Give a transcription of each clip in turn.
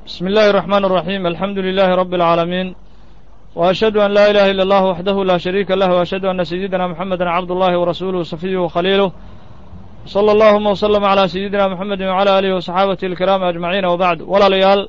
بسم الله الرحمن الرحيم الحمد لله رب العالمين وأشهد أن لا إله إلا الله وحده لا شريك له وأشهد أن سيدنا محمدا عبد الله ورسوله وصفيه وخليله صلى اللهم وسلم على سيدنا محمد وعلى آله وصحابته الكرام أجمعين وبعد ولا ليال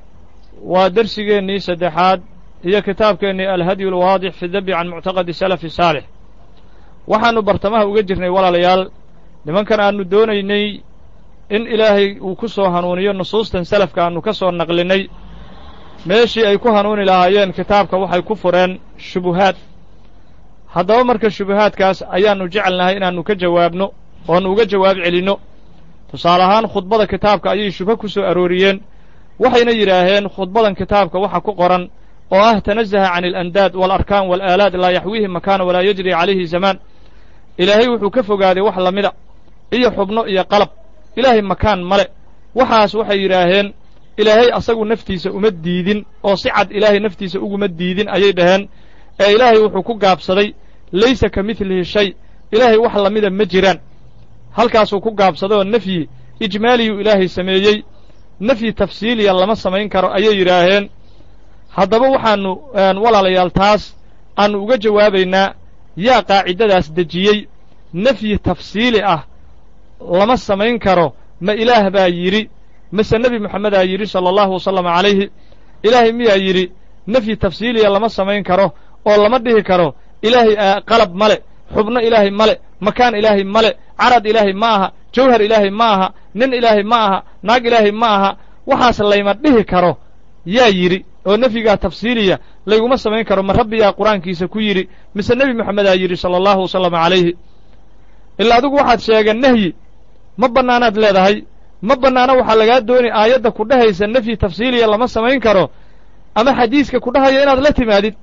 ودرسيني سدحاد هي كتابكني الهدي الواضح في الذب عن معتقد السلف الصالح waxaannu bartamaha uga jirnay walaalayaal nimankan aannu doonaynay in ilaahay uu ku soo hanuuniyo nusuustan salafka aannu ka soo naqlinnay meeshii ay ku hanuuni lahaayeen kitaabka waxay ku fureen shubuhaad haddaba marka shubuhaadkaas ayaannu jecelnahay inaannu ka jawaabno oannu uga jawaab celinno tusaale ahaan khudbada kitaabka ayay shubho ku soo arooriyeen waxayna yidhaaheen khudbadan kitaabka waxa ku qoran oo ah tanazaha can alandaad waalarkaan waalaalaad laa yaxwiihi makaana walaa yajri calayhi zamaan ilaahay wuxuu ka fogaaday wax lamida iyo xubno iyo qalab ilaahay makaan male waxaas waxay yidhaaheen ilaahay asagu naftiisa uma diidin oo si cad ilaahay naftiisa uguma diidin ayay dhaheen ee ilaahay wuxuu ku gaabsaday laysa ka midlihi shay ilaahay wax lamida ma jiraan halkaasuu ku gaabsaday oo nafyi ijmaaliyuu ilaahay sameeyey nafyi tafsiiliya lama samayn karo ayay yidhaaheen haddaba waxaannu walaalayaal taas aannu uga jawaabaynaa yaa qaacidadaas dejiyey nafyi tafsiili ah lama samayn karo ma ilaah baa yidhi mase nebi moxamedaa yidhi sala allahu wasalama calayhi ilaahay miyaa yidhi nafyi tafsiiliya lama samayn karo oo lama dhihi karo ilaahay qalab male xubno ilaahay male makaan ilaahay male carad ilaahay ma aha jawhar ilaahay ma aha nin ilaahay ma aha naag ilaahay ma aha waxaas layma dhihi karo yaa yidhi oo nefyigaa tafsiiliya layguma samayn karo ma rabbiyaa qur-aankiisa ku yidhi mise nebi moxamedaa yidhi sala allahu wasalama calayhi ilaa adigu waxaad sheegeen nehyi ma bannaanaad leedahay ma bannaana waxaa lagaa dooni aayadda ku dhehaysa nefyi tafsiiliya lama samayn karo ama xadiiska ku dhahaya inaad la timaadid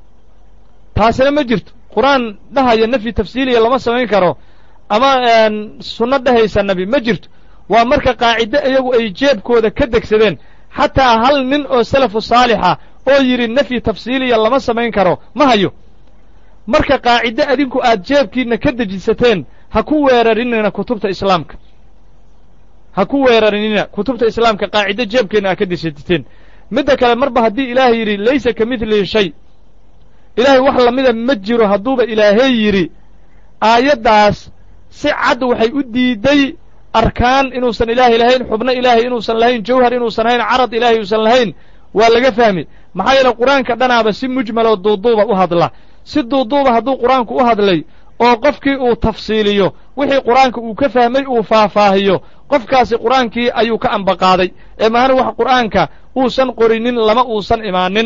taasina ma jirto qur-aan dhahaya nefyi tafsiiliya lama samayn karo ama sunno dhehaysa nebi ma jirto waa marka qaacido iyagu ay jeebkooda ka degsadeen xataa hal nin oo salafu saalixa oo yidhi nefyi tafsiiliya lama samayn karo ma hayo marka qaacido adinku aad jeebkiinna ka dejisateen ha ku weerarinina kutubta islaamka ha ku weerarinina kutubta islaamka qaacido jeebkeenna aad ka dejisateen midda kale marba haddii ilaahay yidhi laysa ka midlihi shay ilaahay wax lamida ma jiro hadduuba ilaahay yidhi aayaddaas si cad waxay u diidday arkaan inuusan ilaahay lahayn xubno ilaahay inuusan lahayn jawhar inuusan lahayn carad ilaahay uusan lahayn waa laga fahmi maxaa yeele qur-aanka dhanaaba si mujmaloo duuduuba u hadla si duuduuba hadduu qur-aanku u hadlay oo qofkii uu tafsiiliyo wixii qur-aanka uu ka fahmay uu faahfaahiyo qofkaasi qur-aankii ayuu ka ambaqaaday ee mahana wax qur-aanka uusan qorinin lama uusan imaanin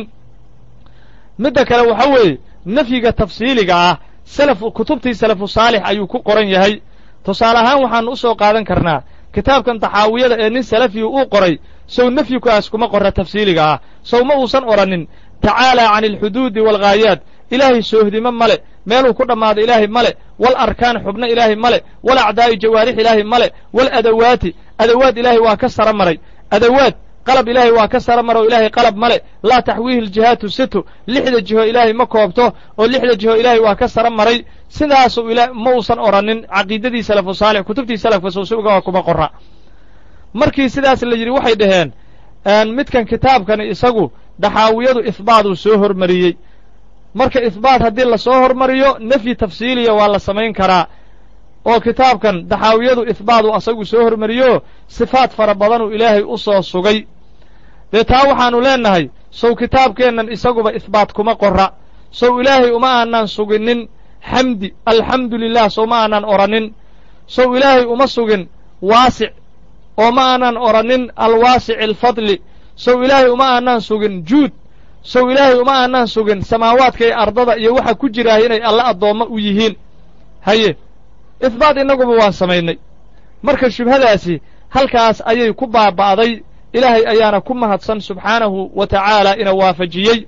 midda kale waxa weeye nafyiga tafsiiliga ah salaf kutubtii salafu saalix ayuu ku qoran yahay tusaale ahaan waxaannu u soo qaadan karnaa kitaabkan taxaawiyada ee nin salafiyu uu qoray sow nefyikaas kuma qorra tafsiiliga ah sow ma uusan odhanin tacaalaa cani alxuduudi waalghaayaat ilaahay soohdimo male meeluu ku dhammaado ilaahay male wal arkaan xubno ilaahay male wal acdaa'i jawaarix ilaahay male wal adawaati adawaad ilaahay waa ka sara maray adawaad qalab ilaahay waa ka sara maro ilaahay qalab male laa taxwiihi aljihaatu situ lixda jiho ilaahay ma koobto oo lixda jiho ilaahay waa ka sara maray sidaasuu ila ma uusan odhanin caqiidadii salafu saalix kutubtii salafka sowsuga kuma qorra markii sidaas la yidhi waxay dhaheen midkan kitaabkani isagu daxaawiyadu ihbaaduu soo hormariyey marka ihbaat haddii lasoo hormariyo nefyi tafsiiliya waa la samayn karaa oo kitaabkan daxaawiyadu ihbaadu asagu soo hormariyo sifaad fara badanuu ilaahay u soo sugay dee taa waxaannu leennahay sow kitaabkeennan isaguba ihbaat kuma qorra sow ilaahay uma aanaan suginin xamdi alxamdu lilah sow ma aanaan odhanin sow ilaahay uma sugin waasic oo ma aanaan odhanin alwaasici alfadli sow ilaahay uma aanaan sugin juud sow ilaahay uma aanaan sugin samaawaadka iyo ardada iyo waxa ku jiraah inay alle addoommo u yihiin haye ihbaat innaguba waan samaynay marka shubhadaasi halkaas ayay ku baaba'day ilaahay ayaana ku mahadsan subxaanahu wa tacaala ina waafajiyey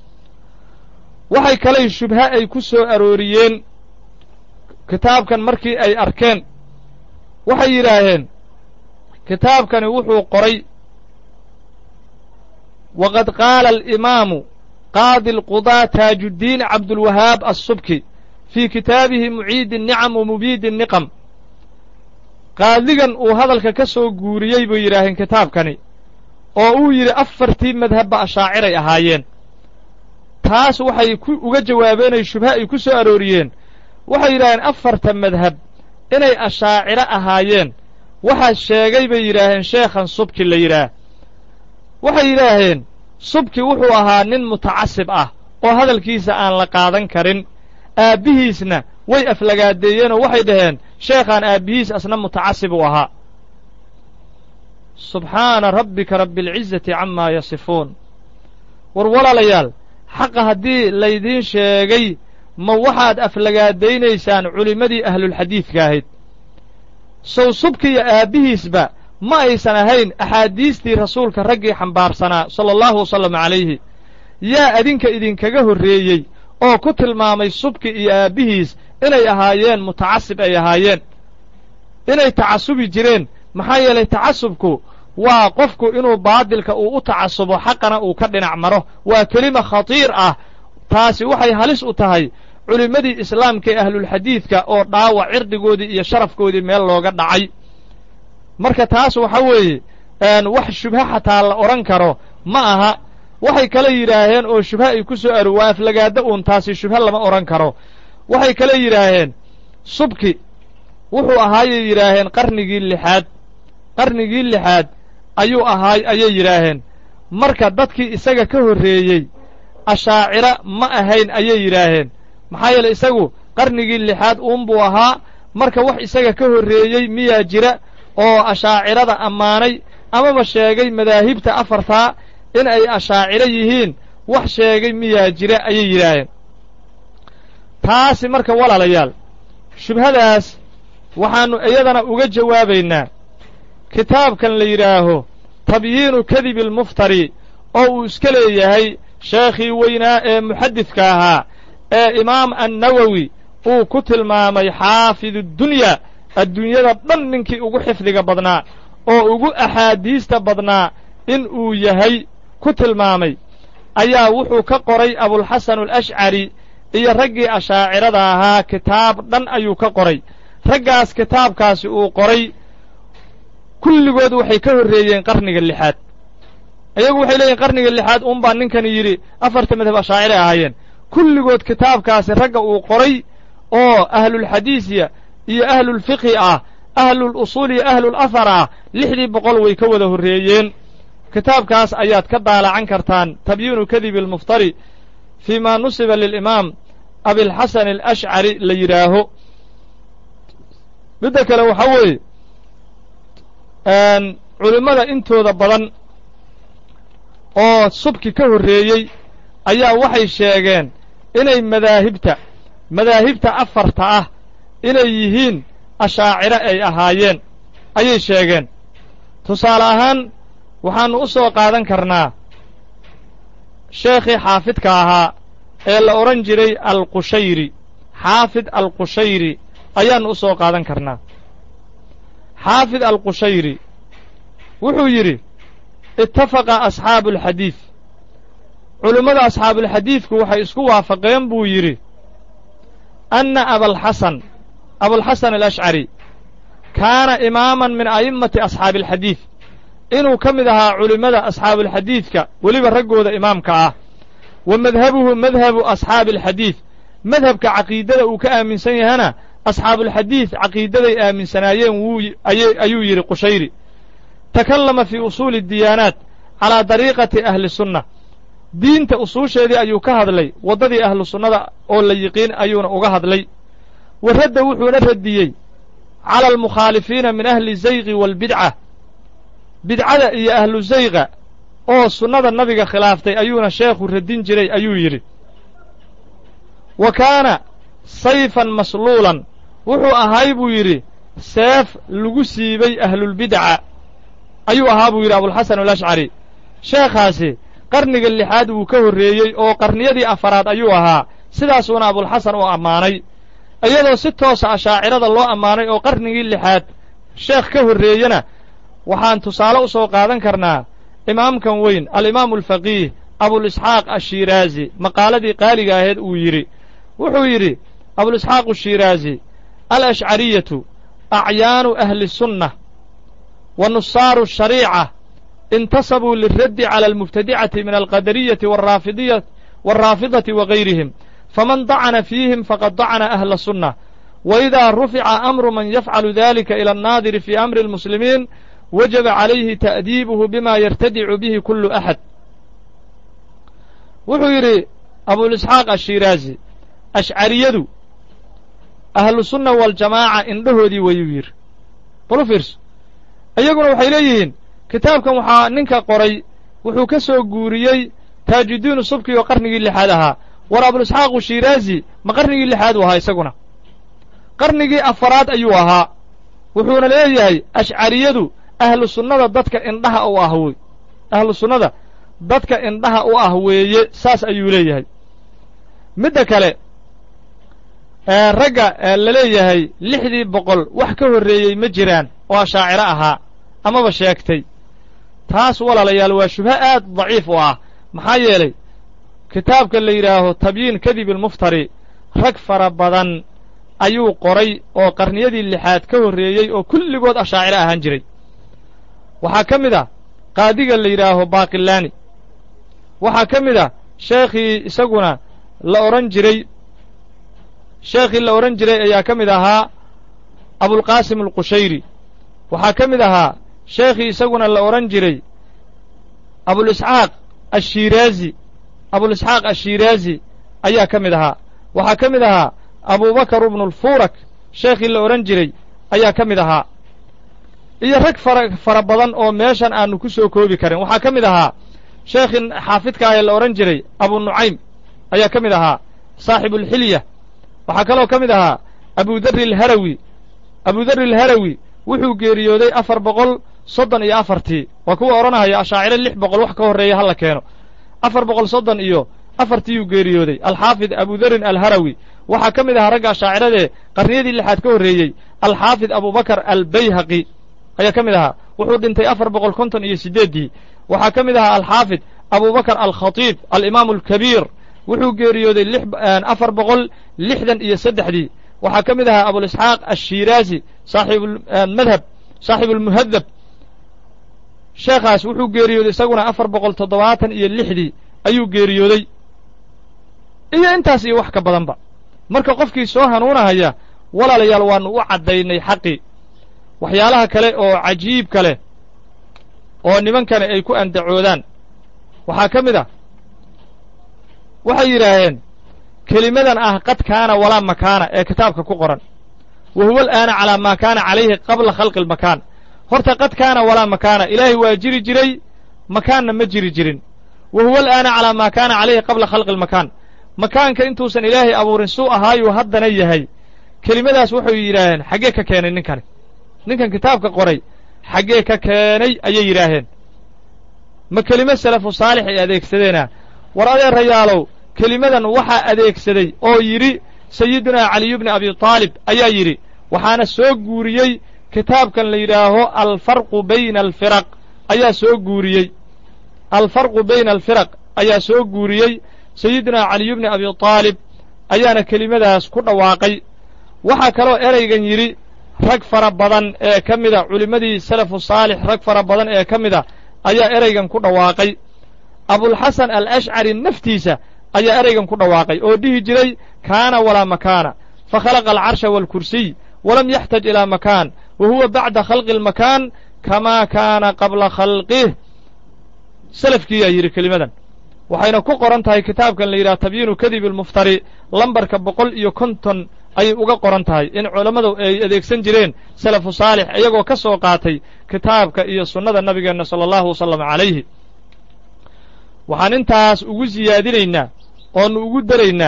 waxay kalay shubho ay ku soo arooriyeen kitaabkan markii ay arkeen waxay yidhaaheen kitaabkani wuxuu qoray waqad qaala alimaamu qaadi alqudaa taajuddiin cabdulwahaab assubki fii kitaabihi muciidi الnicam wa mubiidi الniqam qaadigan uu hadalka ka soo guuriyey bay yidhaaheen kitaabkani oo uu yidhi afartii madhabba ashaaciray ahaayeen taas waxay ku uga jawaabeenay shubha ay ku soo arooriyeen waxay yidhaaheen afarta madhab inay ashaaciro ahaayeen waxaa sheegay bay yidhaaheen sheekhan subki la yidhaah waxay yidhaaheen subki wuxuu ahaa nin mutacasib ah oo hadalkiisa aan la qaadan karin aabbihiisna way aflagaadeeyeenoo waxay dhaheen sheekhaan aabbihiis asna mutacasib uu ahaa subxaana rabbika rabbialcizati camaa yasifuun war walaalayaal xaqa haddii laydiin sheegay ma waxaad aflagaadaynaysaan culimmadii ahlulxadiidka ahayd sow subki iyo aabbihiisba ma aysan ahayn axaadiistii rasuulka raggii xambaarsanaa sala allahu wasallam calayhi yaa adinka idinkaga horreeyey oo ku tilmaamay subki iyo aabbihiis inay ahaayeen mutacasib ay ahaayeen inay tacasubi jireen maxaa yeelay tacasubku waa qofku inuu baadilka uu u tacasubo xaqana uu ka dhinac maro waa kelima khatiir ah taasi waxay halis u tahay culimmadii islaamka ee ahlulxadiidka oo dhaawac cirdigoodii iyo sharafkoodii meel looga dhacay marka taas waxa weeye wax shubha xataa la odhan karo ma aha waxay kale yidhaaheen oo shubha ay ku soo aro waa aflagaadda uun taasi shubha lama odhan karo waxay kale yidhaaheen subki wuxuu ahaayay yidhaaheen qarnigii lixaad qarnigii lixaad ayuu ahaay ayay yidhaaheen marka dadkii isaga ka horreeyey ashaaciro ma ahayn ayay yidhaaheen maxaa yeele isagu qarnigii lixaad uunbuu ahaa marka wax isaga ka horreeyey miyaa jira oo ashaacirada ammaanay amaba sheegay madaahibta afartaa in ay ashaaciro yihiin wax sheegay miyaa jira ayay yidhaaheen taasi marka walaalayaal shubhadaas waxaannu iyadana uga jawaabaynaa kitaabkan la yidhaaho tabyiinu kadibi almuftari oo uu iska leeyahay sheekhii weynaa ee muxadidka ahaa ee imaam annawowi uu ku tilmaamay xaafidudunya adduunyada dhan ninkii ugu xifdiga badnaa oo ugu axaadiista badnaa in uu yahay ku tilmaamay ayaa wuxuu ka qoray abulxasan alashcari iyo raggii ashaacirada ahaa kitaab dhan ayuu ka qoray raggaas kitaabkaasi uu qoray kulligood waxay ka horreeyeen qarniga lixaad iyagu waxay leeyihin qarniga lixaad uunbaa ninkani yidhi afarta madhab ashaacire ahaayeen kulligood kitaabkaasi ragga uu qoray oo ahlulxadiisiya iyo ahlulfiqhi ah ahlul usuul iyo ahlul afar ah lixdii boqol way ka wada horreeyeen kitaabkaas ayaad ka daalacan kartaan tabyiinu kadibi almuftari fii ma nusiba lilimaam abilxasan alashcari la yidhaaho midda kale waxaa weeye culimmada intooda badan oo subki ka horreeyey ayaa waxay sheegeen inay madaahibta madaahibta afarta ah inay yihiin ashaaciro ay ahaayeen ayay sheegeen tusaale ahaan waxaannu u soo qaadan karnaa sheekhii xaafidka ahaa ee la odhan jiray alqushayri xaafid alqushayri ayaannu u soo qaadan karnaa xaafid alqushayri wuxuu yidhi ittafaqa asxaabu alxadiid culimmada asxaabuulxadiidku waxay isku waafaqeen buu yidhi anna abalxasan abulxasan alashcari kaana imaaman min a'immati asxaabi alxadiid inuu ka mid ahaa culimmada asxaabuulxadiidka weliba raggooda imaamka ah wa madhabuhu madhabu asxaabi alxadiid madhabka caqiidada uu ka aaminsan yahana asxaabuulxadiid caqiidaday aaminsanaayeen wuu ayuu yidhi qushayri takallama fii usuuli diyaanaat calaa dariiqati ahli sunna diinta usuusheedii ayuu ka hadlay waddadii ahlu sunnada oo la yiqiin ayuuna uga hadlay wa radda wuxuuna radiyey cala almukhaalifiina min ahli zayqi waalbidca bidcada iyo ahlu zayqa oo sunnada nabiga khilaaftay ayuuna sheekhu radin jiray ayuu yidhi wa kaana sayfan masluulan wuxuu ahay buu yidhi seef lagu siibay ahlulbidca ayuu ahaa buu yidhi abulxasan alashcari sheekhaasi qarniga lixaad wuu ka horreeyey oo qarniyadii afaraad ayuu ahaa sidaasuuna abulxasan u ammaanay iyadoo si toosa ashaacirada loo ammaanay oo qarnigii lixaad sheekh ka horreeyena waxaan tusaale u soo qaadan karnaa imaamkan weyn alimaamu alfaqiih abulisxaaq ashiiraazi maqaaladii qaaliga aheed uu yidhi wuxuu yidhi abulisxaaq ashiiraazi alashcariyatu acyaanu ahli sunna wa nusaaru shariica intasabuu liraddi cala almubtadicati min alqadariyati waalraafidati wa gayrihim faman dacana fiihim faqad dacana ahla sunnah waidaa rufica amru man yafcalu dalika ila annaadiri fi amri almuslimiin wajaba calayhi ta'diibuhu bima yartadicu bihi kullu axad wuxuu yidhi abulisxaaq ashiraazi ashcariyadu ahlu sunna waljamaaca indhahoodii wayuu yidhi balu fiirso iyaguna waxay leeyihiin kitaabkan waxaa ninka qoray wuxuu ka soo guuriyey taajudiinu subki oo qarnigii lixaad ahaa war abulisxaaqu shiraazi ma qarnigii lixaad u ahaa isaguna qarnigii afaraad ayuu ahaa wuxuuna leeyahay ashcariyadu ahlu sunnada dadka indhaha u ah wey ahlu sunnada dadka indhaha u ah weeye saas ayuu leeyahay midda kale ragga la leeyahay lixdii boqol wax ka horreeyey ma jiraan oo ashaaciro ahaa amaba sheegtay taas walaalayaal waa shubho aad daciif u ah maxaa yeelay kitaabka la yidhaaho tabyiin kadib ilmuftari rag fara badan ayuu qoray oo qarniyadii lixaad ka horreeyey oo kulligood ashaaciro ahaan jiray waxaa ka mid ah qaadiga la yidhaaho baaqilaani waxaa ka mid ah sheekhii isaguna la odhan jiray sheekhii la odhan jiray ayaa ka mid ahaa abulqaasim alqushayri waxaa ka mid ahaa sheekhii isaguna la odhan jiray abulisxaaq ashiraazi abulisxaaq ashiraazi ayaa ka mid ahaa waxaa ka mid ahaa abubakar ibnu lfuurak sheekhii la odhan jiray ayaa ka mid ahaa iyo rag fara fara badan oo meeshan aanu ku soo koobi karin waxaa ka mid ahaa sheekhii xaafidka ah ee la odhan jiray abu nucaym ayaa ka mid ahaa saaxibulxilya waxaa kaloo ka mid ahaa abudari alharawi abudari alharawi wuxuu geeriyooday afar boqol soddon iyo afartii waa kuwa odhanahaya ashaaciro lix boqol wax ka horreeya hala keeno afar boqol soddon iyo afartiiyuu geeriyooday alxaafid abudarin alharawi waxaa ka mid ahaa ragga ashaaciradee qarniyadii lixaad ka horreeyey alxaafid abubakar albayhaqi ayaa ka mid ahaa wuxuu dhintay afar boqol konton iyo siddeeddii waxaa ka mid ahaa alxaafid abubakar alkhatiib alimaamu alkabiir wuxuu geeriyooday afar boqol lixdan iyo saddexdii waxaa ka mid ahaa abulisxaaq ashiraazi saaxiibulmadhab saaxiibulmuhadab sheekhaas wuxuu geeriyooday isaguna afar boqol toddobaatan iyo lixdii ayuu geeriyooday iyo intaas iyo wax ka badanba marka qofkii soo hanuunahaya walaalayaal waannu u caddaynay xaqii waxyaalaha kale oo cajiibka leh oo nimankani ay ku andacoodaan waxaa ka mid ah waxay yidhaaheen kelimadan ah qad kaana walaa makaana ee kitaabka ku qoran wa huwa al'aana calaa maa kaana calayhi qabla khalqi almakaan horta qad kaana walaa makaana ilaahay waa jiri jiray makaanna ma jiri jirin wa huwa al'aana calaa maa kaana calayhi qabla khalqi almakaan makaanka intuusan ilaahay abuurin suu ahaayuu haddana yahay kelimadaas waxay yidhaaheen xaggee ka keenay ninkani ninkan kitaabka qoray xaggee ka keenay ayay yidhaaheen ma kelimo salafu saalix ay adeegsadeena war adeerayaalow kelimadan waxaa adeegsaday oo yidhi sayidunaa caliyu bni abi taalib ayaa yidhi waxaana soo guuriyey kitaabkan la yidhaaho alfarqu bayna alfiraq ayaa soo guuriyey alfarqu bayna alfiraq ayaa soo guuriyey sayidunaa caliyu bni abi taalib ayaana kelimadaas ku dhawaaqay waxaa kaloo eraygan yidhi rag fara badan ee ka mida culimmadii salafu saalix rag fara badan ee ka mida ayaa eraygan ku dhawaaqay abulxasan alashcari naftiisa ayaa eraygan ku dhawaaqay oo dhihi jiray kaana walaa makaana fakhalaqa alcarsha waalkursiy walam yaxtaj ilaa makaan wa huwa bacda khalqi almakaan kamaa kaana qabla khalqih salafkiiyaa yidhi kelimadan waxayna ku qoran tahay kitaabkan la yidhaha tabyiinu kadibi almuftari lambarka boqol iyo konton ayay uga qoran tahay in culammadu ay adeegsan jireen salafu saalix iyagoo ka soo qaatay kitaabka iyo sunnada nabigeenna sala allahu wasalam calayhi waxaan intaas ugu siyaadinaynaa oonu ugu daraynaa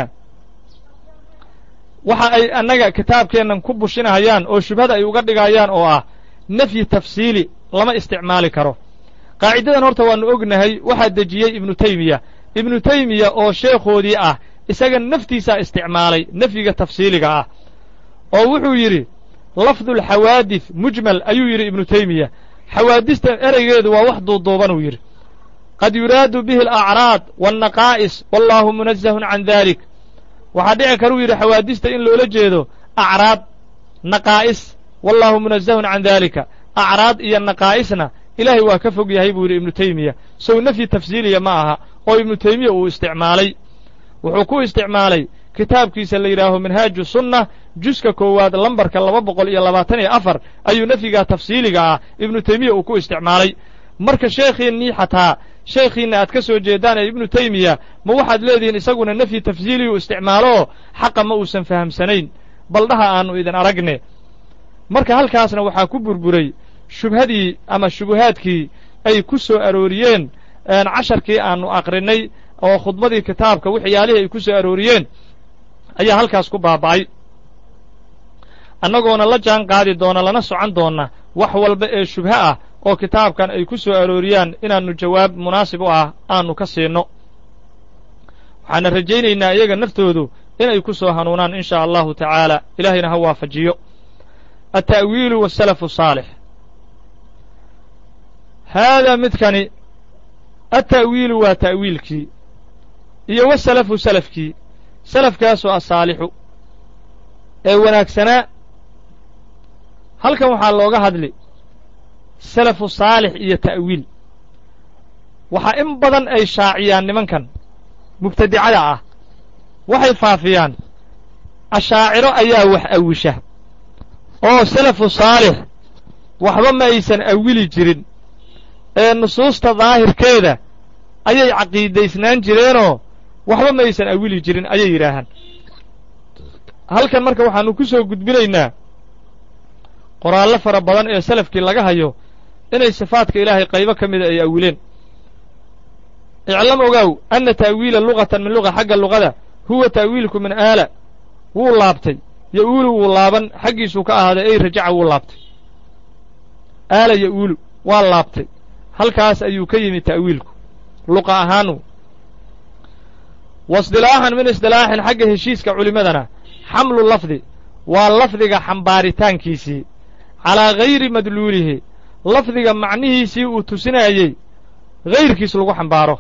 waxa ay annaga kitaabkeennan ku bushinahayaan oo shubhada ay uga dhigayaan oo ah nafyi tafsiili lama isticmaali karo qaacidadan horta waannu ognahay waxaa dejiyey ibnu taymiya ibnu taymiya oo sheekhoodii ah isaga naftiisaa isticmaalay nafyiga tafsiiliga ah oo wuxuu yidhi lafdulxawaadis mujmal ayuu yidhi ibnu taymiya xawaadista ereygeedu waa wax duuduubanuu yidhi qad yuraadu bihi alacraad waalnaqaa'is wallaahu munazahun can dalik waxaa dhici karuu yidhi xawaadista in loola jeedo acraad naqaa'is wallaahu munazahun can daalika acraad iyo naqaa'isna ilaahay waa ka fog yahay buu yidhi ibnu teymiya sow nafyi tafsiiliya ma aha oo ibnu teymiya uu isticmaalay wuxuu ku isticmaalay kitaabkiisa la yidhaaho minhaaju sunna juska koowaad lambarka laba boqol iyo labaatan iyo afar ayuu nafyigaa tafsiiliga ah ibnu teymiya uu ku isticmaalay marka sheekhiinnii xataa sheekhiinna aad ka soo jeedaan ee ibnu teymiya ma waxaad leedihiin isaguna nafyi tafsiiliyuu isticmaalooo xaqa ma uusan fahamsanayn baldhaha aannu idin aragne marka halkaasna waxaa ku burburay shubhadii ama shubuhaadkii ay ku soo arooriyeen casharkii aannu aqrinay oo khudbadii kitaabka waxyaalihii ay ku soo arooriyeen ayaa halkaas ku baaba'ay annagoona la jaan qaadi doona lana socon doonna wax walba ee shubho ah oo kitaabkan ay ku soo arooriyaan inaannu jawaab munaasib u ah aannu ka siinno waxaana rajaynaynaa iyaga naftoodu inay ku soo hanuunaan in shaa allahu tacaala ilaahayna ha waafajiyo alta'wiilu wasalafu saalix haadaa midkani alta'wiilu waa ta'wiilkii iyo wasalafu salafkii salafkaasoo asaalixu ee wanaagsanaa halkan waxaa looga hadli salafu saalix iyo ta'wiil waxaa in badan ay shaaciyaan nimankan mubtadicada ah waxay faafiyaan ashaaciro ayaa wax awisha oo salafu saalix waxba ma aysan awili jirin ee nusuusta daahirkeeda ayay caqiidaysnaan jireenoo waxba ma aysan awili jirin ayay yidhaahaan halkan marka waxaannu ku soo gudbinaynaa qoraallo fara badan ee salafkii laga hayo inay sifaadka ilaahay qaybo ka mida ay awileen iclam ogaaw anna ta'wiila lugatan min luga xagga luqada huwa ta'wiilku min aala wuu laabtay ya'uulu wuu laaban xaggiisuu ka ahaaday ey rajaca wuu laabtay aala ya'uulu waa laabtay halkaas ayuu ka yimi ta'wiilku luqa ahaanu wa isdilaaxan min isdilaaxin xagga heshiiska culimmadana xamlu lafdi waa lafdiga xambaaritaankiisii calaa gayri madluulihi lafdiga macnihiisii uu tusinaayey hayrkiis lagu xambaaro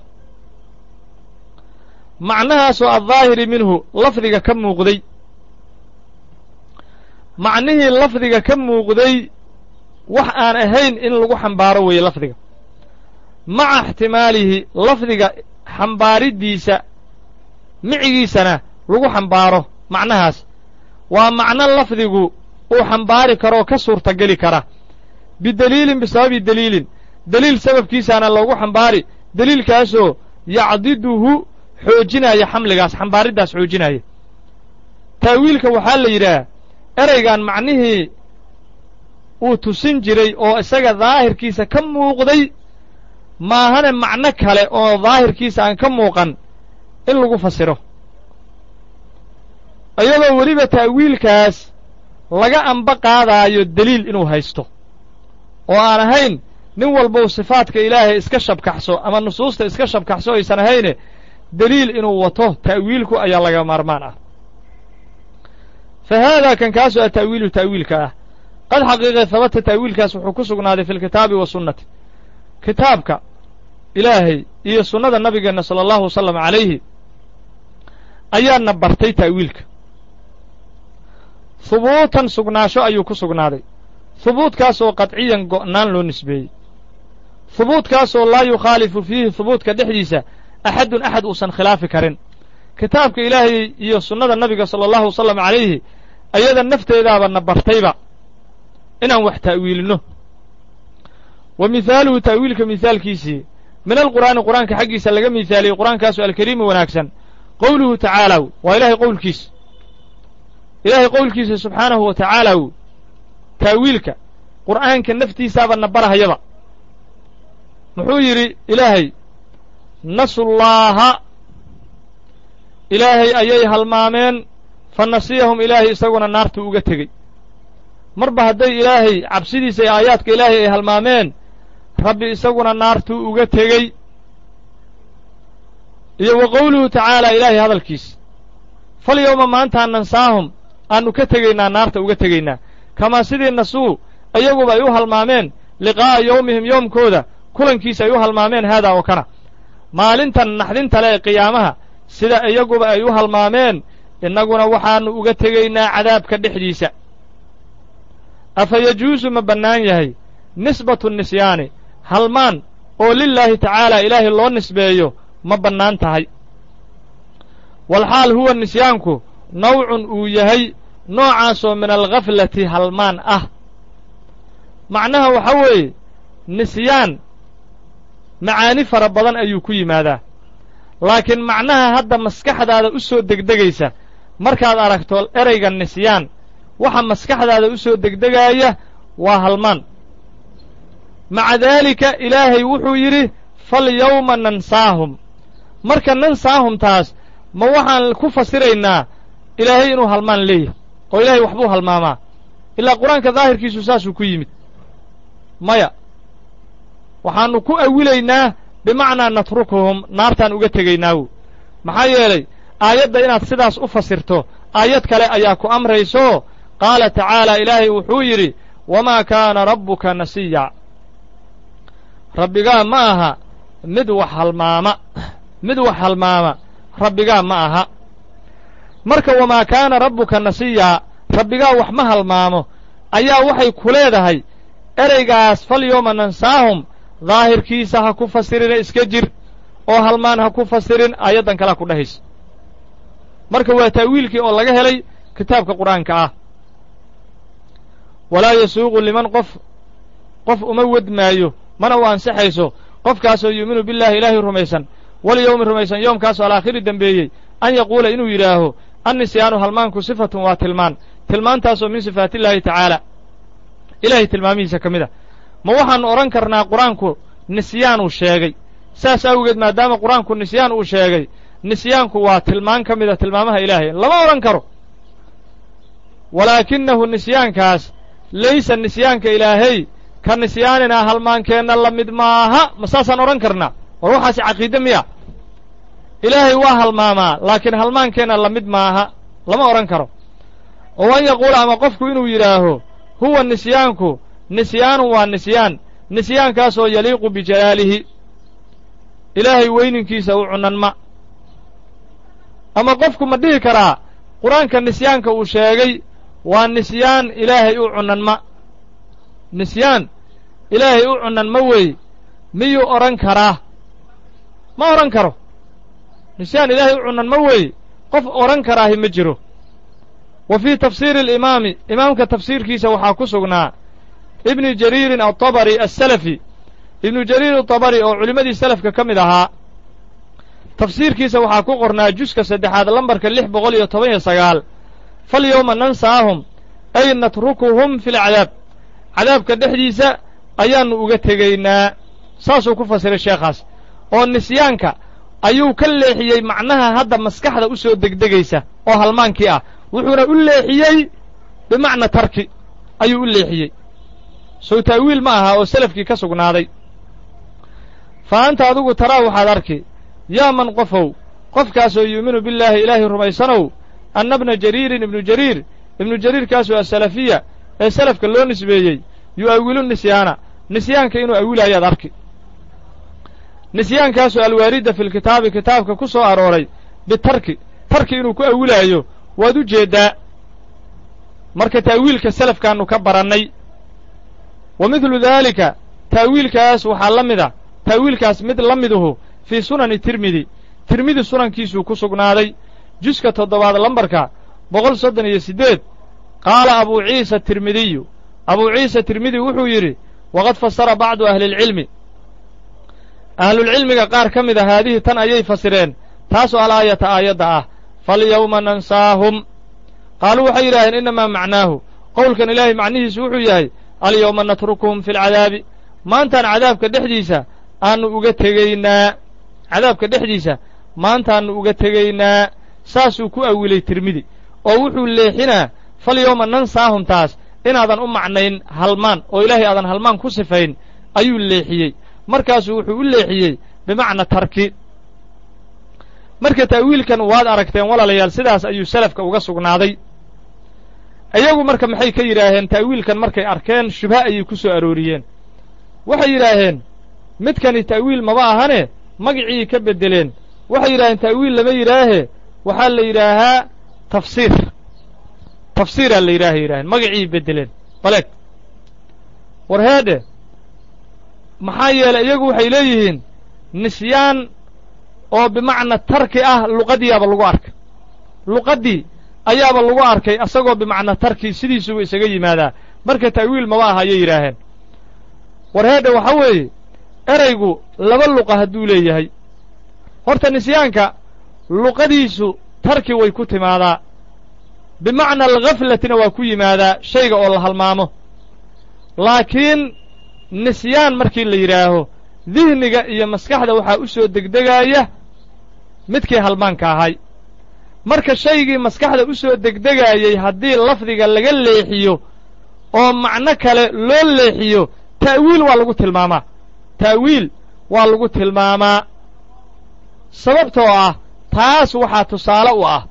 macnahaasoo addaahiri minhu lafdiga ka muuqday macnihii lafdiga ka muuqday wax aan ahayn in lagu xambaaro weeye lafdiga maca ixtimaalihi lafdiga xambaariddiisa micigiisana lagu xambaaro macnahaas waa macno lafdigu uu xambaari karoo ka suurtageli kara bideliilin bisababi deliilin deliil sababkiisaana loogu xambaari deliilkaasoo yacdiduhu xoojinaya xamligaas xambaariddaas xoojinaya ta'wiilka waxaa la yidhaah ereygan macnihii uu tusin jiray oo isaga daahirkiisa ka muuqday maahane macno kale oo daahirkiisa aan ka muuqan in lagu fasiro iyadoo weliba ta'wiilkaas laga amba qaadaayo deliil inuu haysto oo aan ahayn nin walbow sifaadka ilaahay iska shabkaxso ama nusuusta iska shabkaxso aysan ahayne deliil inuu wato ta'wiilku ayaa laga maarmaan ah fa haadaa kan kaasoo a ta'wiilu ta'wiilka ah qad xaqiiqe habata ta'wiilkaas wuxuu ku sugnaaday fi lkitaabi wa sunnati kitaabka ilaahay iyo sunnada nabigeenna sala allahu wasalam calayhi ayaana bartay ta'wiilka hubuutan sugnaasho ayuu ku sugnaaday hubuudkaasoo qadciyan go'naan loo nisbeeyey hubuudkaasoo laa yukhaalifu fiihi hubuudka dhexdiisa axadun axad uusan khilaafi karin kitaabka ilaahay iyo sunnada nabiga sala allahu wasalam calayhi ayada nafteedaaba na bartayba inaan wax ta'wiilinno wa mihaaluhu ta'wiilka mihaalkiisii min alqur'aani qur'aanka xaggiisa laga mihaaliyey qur'aankaasoo alkariimi wanaagsan qowluhu tacaalaw waa ilaahay qowlkiisa ilaahay qowlkiisa subxaanahu wa tacaalaw ta'wiilka qur'aanka naftiisaaba na barahayaba muxuu yidhi ilaahay nasullaaha ilaahay ayay halmaameen fa nasiyahum ilaahay isaguna naartuu uga tegey marba hadday ilaahay cabsidiisa ee aayaadka ilaahay ay halmaameen rabbi isaguna naartuu uga tegey iyo wa qowluhu tacaala ilaahay hadalkiisa falyowma maantaan nansaahum aannu ka tegaynaa naarta uga tegaynaa kamaa sidii nasuu iyaguba ay u halmaameen liqaa'a yowmihim yoomkooda kulankiisa ay u halmaameen haadaa oo kana maalintan naxdinta le ee qiyaamaha sida iyaguba ay u halmaameen innaguna waxaannu uga tegaynaa cadaabka dhexdiisa afa yajuusu ma bannaan yahay nisbatu nisyaani halmaan oo lilaahi tacaala ilaahay loo nisbeeyo ma bannaan tahay walxaal huwa nisyaanku nawcun uu yahay noocaasoo min alghaflati halmaan ah macnaha waxa weeye nisyaan macaani fara badan ayuu ku yimaadaa laakiin macnaha hadda maskaxdaada u soo degdegaysa markaad aragto erayga nisyaan waxa maskaxdaada u soo degdegaaya waa halmaan maca daalika ilaahay wuxuu yidhi falyawma nansaahum marka nansaahumtaas ma waxaan ku fasiraynaa ilaahay inuu halmaan leeyahay oo ilaahay waxbuu halmaamaa ilaa qur-aanka daahirkiisu saasuu ku yimid maya waxaannu ku awilaynaa bimacnaa natrukuhum naartaan uga tegaynaawu maxaa yeelay aayadda inaad sidaas u fasirto aayad kale ayaa ku amrayso qaala tacaala ilaahay wuxuu yidhi wamaa kaana rabbuka nasiya rabbigaa ma aha mid wax halmaama mid wax halmaama rabbigaa ma aha marka wamaa kaana rabbuka nasiyaa rabbigaa wax ma halmaamo ayaa waxay ku leedahay ereygaas falyooma nansaahum daahirkiisa ha ku fasirina iska jir oo halmaan ha ku fasirin aayaddan kalea ku dhahaysa marka waa ta'wiilkii oo laga helay kitaabka qur-aanka ah walaa yasuuqu liman qof qof uma wedmaayo mana u ansixayso qofkaasoo yuuminu billaahi ilaahay rumaysan walyowmi rumaysan yoomkaasoo alaakhiri dembeeyey an yaquula inuu yidhaaho annisyaanu halmaanku sifatun waa tilmaan tilmaantaasoo min sifaatillaahi tacaala ilaahay tilmaamihiisa ka mid a ma waxaannu odhan karnaa qur-aanku nisyaanuu sheegay saas awgeed maadaama qur-aanku nisyaan uu sheegay nisyaanku waa tilmaan ka mida tilmaamaha ilaahay lama odhan karo walaakinahu nisyaankaas laysa nisyaanka ilaahay ka nisyaaninaa halmaankeenna la mid maaha ma saasaan odhan karnaa war waxaasi caqiide miya ilaahay waa halmaamaa laakiin halmaankeenna la mid maaha lama odhan karo oo an yaquula ama qofku inuu yidhaaho huwa nisyaanku nisyaanun waa nisyaan nisyaankaasoo yaliiqu bijalaalihi ilaahay weyninkiisa u cunanma ama qofku ma dhihi karaa qur-aanka nisyaanka uu sheegay waa nisyaan ilaahay u cunanma nisyaan ilaahay u cunanma wey miyuu odhan karaa ma odhan karo nisyaan ilaahay u cunanma wey qof odhan karaahi ma jiro wa fii tafsiiri alimaami imaamka tafsiirkiisa waxaa ku sugnaa ibni jariirin altabari assalafi ibnu jariir atabari oo culimmadii salafka ka mid ahaa tafsiirkiisa waxaa ku qornaa juska saddexaad lambarka lix boqol iyo toban iyo sagaal falyowma nansaahum ay natrukuhum fi lcadaab cadaabka dhexdiisa ayaannu uga tegaynaa saasuu ku fasiray sheekhaas oo nisyaanka ayuu ka leexiyey macnaha hadda maskaxda u soo degdegaysa oo halmaankii ah wuxuuna u leexiyey bimacna tarki ayuu u leexiyey sow ta'wiil ma aha oo selafkii ka sugnaaday fa anta adigu taraa waxaad arki yaa man qofow qofkaasoo yuuminu billaahi ilaahay rumaysanow anna bna jariirin ibnu jariir ibnu jariirkaasoo asalafiya ee salafka loo nisbeeyey yu'awilu nisyaana nisyaanka inuu awilaayaad arki nisyaankaasoo alwaaridda fi lkitaabi kitaabka ku soo arooray bitarki tarki inuu ku awilaayo waad u jeeddaa marka ta'wiilka salafkaannu ka barannay wa midlu daalika ta'wiilkaas waxaa la mid a ta'wiilkaas mid la miduhu fii sunani tirmidi tirmidi sunankiisuu ku sugnaaday juska toddobaad lambarka boqol soddon iyo siddeed qaala abuu ciisa tirmidiyu abuu ciisa tirmidi wuxuu yidhi waqad fasara bacdu ahlilcilmi ahlulcilmiga qaar ka mid a haadihii tan ayay fasireen taasoo alaayata aayadda ah falyawma nansaahum qaaluu waxay yidhaaheen innamaa macnaahu qowlkan ilaahay macnihiisu wuxuu yahay alyawma natrukuhum fi lcadaabi maantaan cadaabka dhexdiisa aannu uga tegaynaa cadaabka dhexdiisa maantaannu uga tegaynaa saasuu ku awilay tirmidi oo wuxuu leexinaa falyawma nansaahum taas inaadan u macnayn halmaan oo ilaahay aadan halmaan ku sifayn ayuu leexiyey markaasuu wuxuu u leexiyey bimacna tarki marka ta'wiilkan waad aragteen walaalayaal sidaas ayuu salafka uga sugnaaday iyagu marka maxay ka yidhaaheen ta'wiilkan markay arkeen shubha ayay ku soo arooriyeen waxay yidhaaheen midkani ta'wiil maba ahane magicii ka beddeleen waxay yidhaaheen ta'wiil lama yidhaahe waxaa la yidhaahaa tafsiir tafsiiraa la yidhaaha yidhaheen magicii beddeleen baleeg war heedhe maxaa yeelay iyagu waxay leeyihiin nisyaan oo bimacna tarki ah luqadiyaaba lagu arkay luqaddii ayaaba lagu arkay asagoo bimacna tarki sidiisuba isaga yimaadaa marka ta'wiil maba aha ayay yidhaaheen warheedha waxa weeye eraygu laba luqa hadduu leeyahay horta nisyaanka luqadiisu tarki way ku timaadaa bimacna alghaflatina waa ku yimaadaa shayga oo la halmaamo laakiin nisyaan markii la yidhaaho dihniga iyo maskaxda waxaa u soo degdegaaya midkii halmaanka ahay marka shaygii maskaxda u soo degdegaayey haddii lafdiga laga leexiyo oo macno kale loo leexiyo ta'wiil waa lagu tilmaamaa ta'wiil waa lagu tilmaamaa sababtoo ah taas waxaa tusaale u ah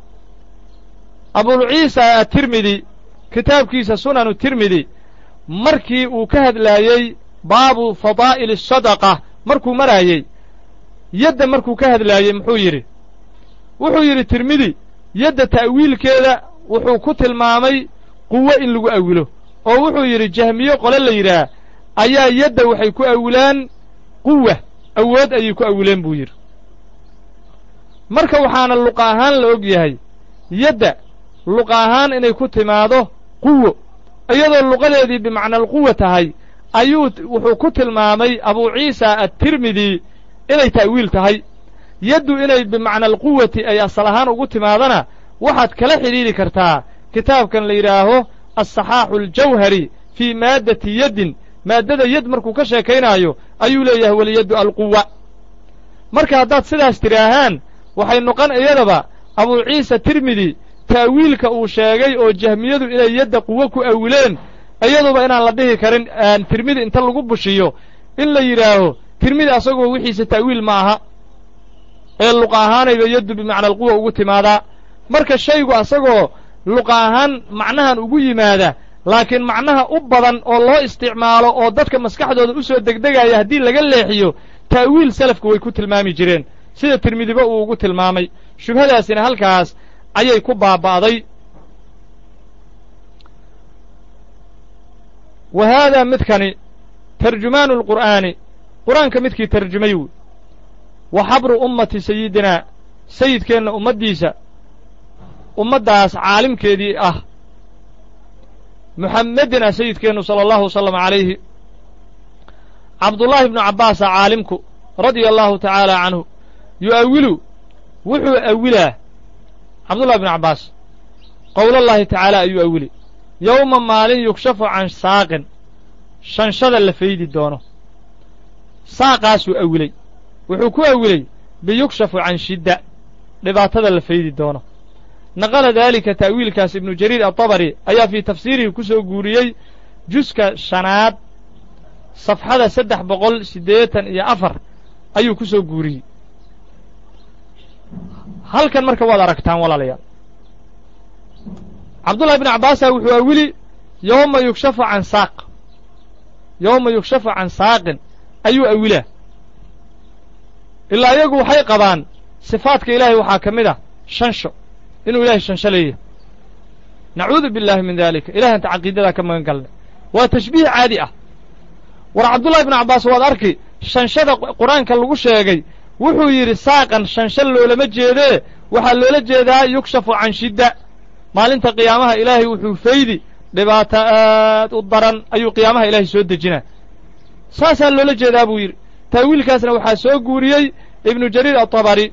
abulciisa atirmidi kitaabkiisa sunanu tirmidi markii uu ka hadlaayey baabu fadaa'ili asadaqa markuu maraayey yadda markuu ka hadlaayey muxuu yidhi wuxuu yidhi tirmidi yadda ta'wiilkeeda wuxuu ku tilmaamay quwo in lagu awilo oo wuxuu yidhi jahmiye qole la yidhaah ayaa yadda waxay ku awilaan quwa awood ayay ku awileen buu yidhi marka waxaana luqa ahaan la og yahay yadda luqa ahaan inay ku timaado quwo iyadoo luqadeedii bimacna alquwa tahay ayuu wuxuu ku tilmaamay abuu ciisa attirmidi inay ta'wiil tahay yaddu inay bimacna alquwati ay asal ahaan ugu timaadana waxaad kala xidhiidhi kartaa kitaabkan la yidhaaho alsaxaaxu aljawhari fii maaddati yaddin maaddada yad markuu ka sheekaynaayo ayuu leeyahay waliyaddu alquwa marka haddaad sidaas tidhaahaan waxay noqon iyadaba abuu ciisa tirmidi ta'wiilka uu sheegay oo jahmiyadu inay yadda quwo ku awileen iyaduba inaan la dhihi karin tirmidi inta lagu bushiyo in la yidhaaho tirmidi asagoo wixiisa ta'wiil ma aha ee luqa ahaanayba yaddu bimacna alquwa ugu timaadaa marka shaygu asagoo luqa ahaan macnahan ugu yimaada laakiin macnaha u badan oo loo isticmaalo oo dadka maskaxdooda u soo degdegaya haddii laga leexiyo ta'wiil salafku way ku tilmaami jireen sida tirmidiba uu ugu tilmaamay shubhadaasina halkaas ayay ku baaba'day wa haadaa midkani tarjumaanu alqur'aani qur'aanka midkii tarjumay wy wa xabru ummati sayidinaa sayidkeenna ummaddiisa ummaddaas caalimkeedii ah muxammedin ah sayidkeennu sala allahu wasalam calayhi cabdullaahi ibnu cabbaasa caalimku radia allahu tacaala canhu yu'awilu wuxuu awilaa cabdullahi bnu cabbaas qowlallaahi tacaala ayuu awili yowma maalin yukshafu can saaqin shanshada la faydi doono saaqaasuu awilay wuxuu ku awilay biyukshafu can shidda dhibaatada la faydi doono naqala daalika ta'wiilkaas ibnu jariir atabari ayaa fii tafsiirihi ku soo guuriyey juska shanaad safxada saddex boqol siddeetan iyo afar ayuu ku soo guuriyey halkan marka waad aragtaan walaalayaal cabdullahi bn cabbaasa wuxuu awili yowma yukshafu can saaq yowma yukshafu can saaqin ayuu awilaa ilaa iyagu waxay qabaan sifaadka ilaahay waxaa ka mid ah shansho inuu ilahay shansho leeyahay nacuudu billahi min dalika ilahanta caqiidadaa ka magan galnay waa tashbiih caadi ah war cabdullahi bnu cabbaas waad arki shanshada qur-aanka lagu sheegay wuxuu yidhi saaqan shansho loolama jeedee waxaa loola jeedaa yukshafu can shidda maalinta qiyaamaha ilaahay wuxuu faydi dhibaato aad u daran ayuu qiyaamaha ilaahay soo dejinaa saasaa loola jeedaa buu yidhi taawiilkaasna waxaa soo guuriyey ibnu jariir atabari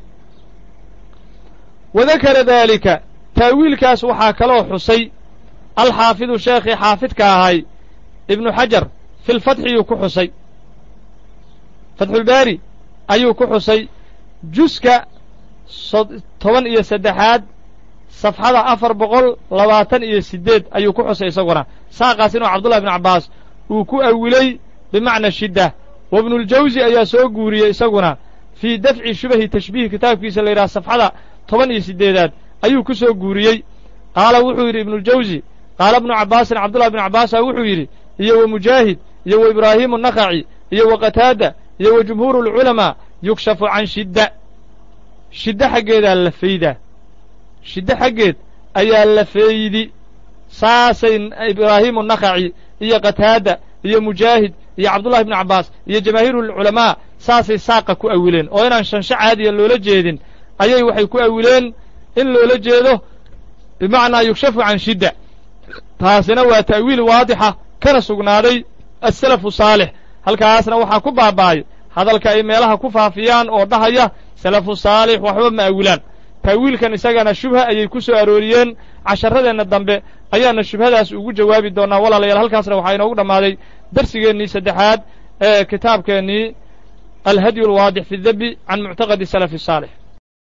wa dakara daalika taawiilkaas waxaa kaloo xusay alxaafidu sheekhii xaafidka ahay ibnu xajar fi lfatxiyuu ku xusay fatxulbaari ayuu ku xusay juska toban iyo saddexaad safxada afar boqol labaatan iyo siddeed ayuu ku xusay isaguna saaqaas inuu cabdullahi bnu cabbaas uu ku awilay bimacna shidda wa ibnuuljawsi ayaa soo guuriyey isaguna fii dafci shubahi tashbiih kitaabkiisa la yidhaha safxada toban iyo siddeedaad ayuu ku soo guuriyey qaala wuxuu yidhi ibnuuljawsi qaala ibnu cabbaasin cabdullahi bnu cabbaasa wuxuu yidhi iyo wa mujaahid iyo wa ibraahiimu nakaci iyo wa qataada iyo wa jumhuuru alculamaa yukshafu can shidda shiddo xaggeedaa la faydaa shiddo xaggeed ayaa la feeydi saasay ibraahiimu nakaci iyo qataada iyo mujaahid iyo cabdullahi ibnu cabbaas iyo jamaahiirulculamaa saasay saaqa ku awileen oo inaan shansho caadiya loola jeedin ayay waxay ku awileen in loola jeedo bimacnaa yugshafu can shidda taasina waa ta'wiil waadixa kana sugnaaday asalafu saalix halkaasna waxaa ku baaba'ay hadalka ay meelaha ku faafiyaan oo dhahaya salafu saalix waxba ma awilaan ta'wiilkan isagana shubha ayay ku soo arooriyeen casharadeenna dambe ayaana shubhadaas ugu jawaabi doonnaa walaalayaal halkaasna waxaa inoogu dhammaaday darsigeennii saddexaad ee kitaabkeennii alhadyu alwaadix fi dabi can muctaqadi salafi saalix